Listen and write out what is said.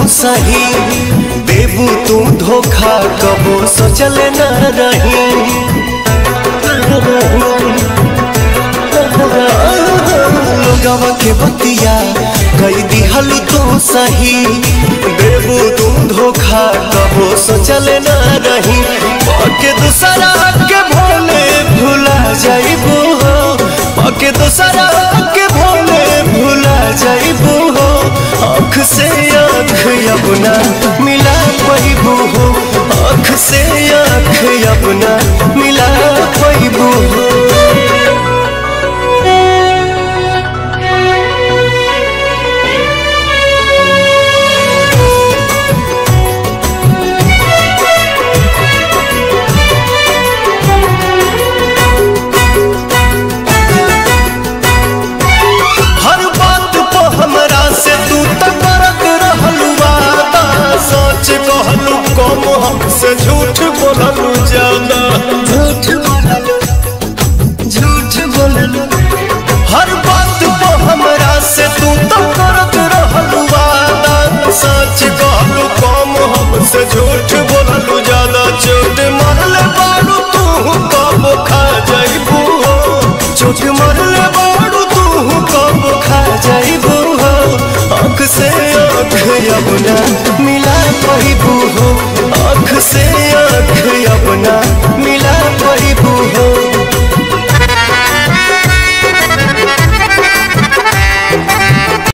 सही देबू तू धोखा कबो सोचल न रही लोगवा के बतिया कई दिहल तू सही देबू तू धोखा कबो सोचल न रही पके दूसरा के भोले भुला जाइबू हो पके दूसरा के भोले भुला जाइबू हो आँख से आँख अपना मिला पैबू हो आँख से आँख अपना मिला पैबू हो हर बात को हमरा से तू तक करत रहलू वादा सच कहलू कम हमसे झूठ बोललू ज्यादा झूठ बोललू झूठ बोललू हर बात को हमरा से तू तक करत रहलू वादा सच कहलू कम हमसे झूठ बोललू ज्यादा चोट मारले बारू तू कब खा जाइबू हो चोट मारले बारू तू कब खा जाइबू हो आँख से आँख अपना